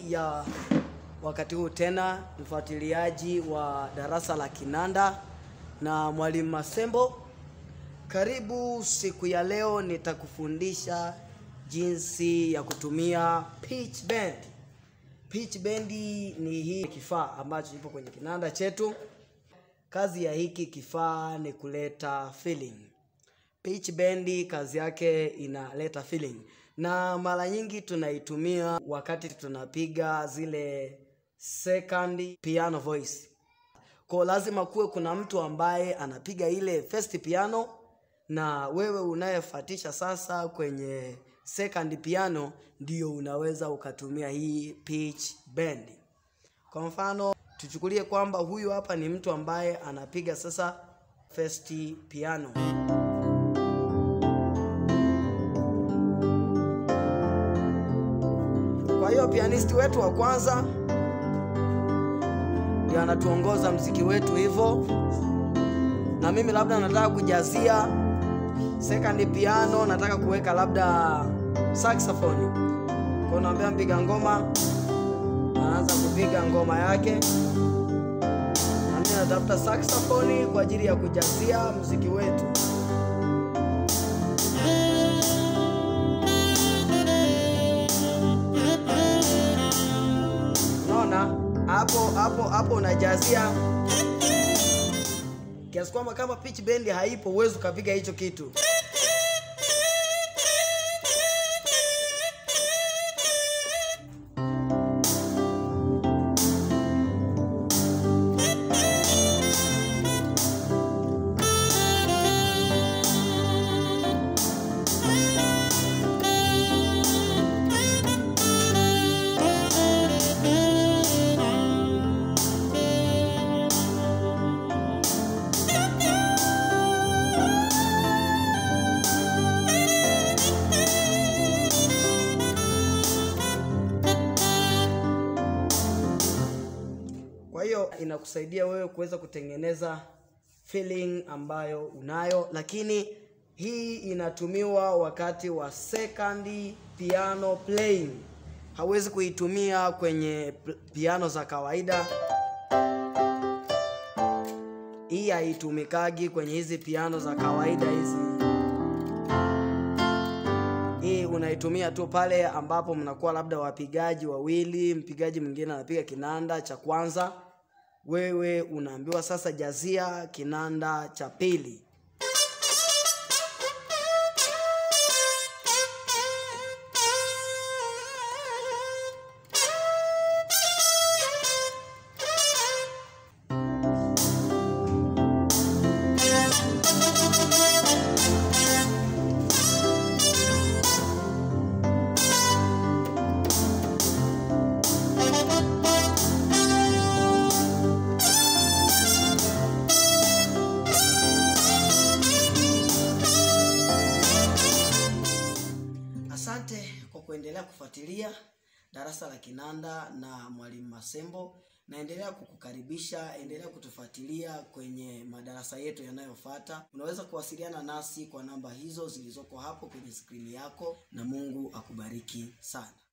ya wakati huu tena, mfuatiliaji wa darasa la kinanda na mwalimu Masembo, karibu. Siku ya leo nitakufundisha jinsi ya kutumia pitch bend. Pitch bend ni hii kifaa ambacho kipo kwenye kinanda chetu. Kazi ya hiki kifaa ni kuleta feeling. Pitch bend kazi yake inaleta feeling, na mara nyingi tunaitumia wakati tunapiga zile second piano voice. Kwa lazima kuwe kuna mtu ambaye anapiga ile first piano na wewe unayefuatisha sasa kwenye second piano, ndio unaweza ukatumia hii pitch bend. Kwa mfano tuchukulie kwamba huyu hapa ni mtu ambaye anapiga sasa first piano. Kwa hiyo pianisti wetu wa kwanza ndio anatuongoza mziki wetu hivyo, na mimi labda nataka kujazia second piano, nataka kuweka labda saxophone. Kwa naambia mpiga ngoma anaanza kupiga ngoma yake, na mimi natafuta saxophone kwa ajili ya kujazia mziki wetu. Unaona hapo hapo hapo, unajazia kiasi kwamba kama pitch bend haipo, huwezi ukapiga hicho kitu. Kwa hiyo inakusaidia wewe kuweza kutengeneza feeling ambayo unayo, lakini hii inatumiwa wakati wa second piano playing. Hauwezi kuitumia kwenye p- piano za kawaida. Hii haitumikagi kwenye hizi piano za kawaida hizi. Hii unaitumia tu pale ambapo mnakuwa labda wapigaji wawili, mpigaji mwingine anapiga kinanda cha kwanza, wewe unaambiwa sasa jazia kinanda cha pili. Asante kwa kuendelea kufuatilia darasa la kinanda na mwalimu Masembo. Naendelea kukukaribisha, endelea kutufuatilia kwenye madarasa yetu yanayofuata. Unaweza kuwasiliana nasi kwa namba hizo zilizoko hapo kwenye skrini yako, na Mungu akubariki sana.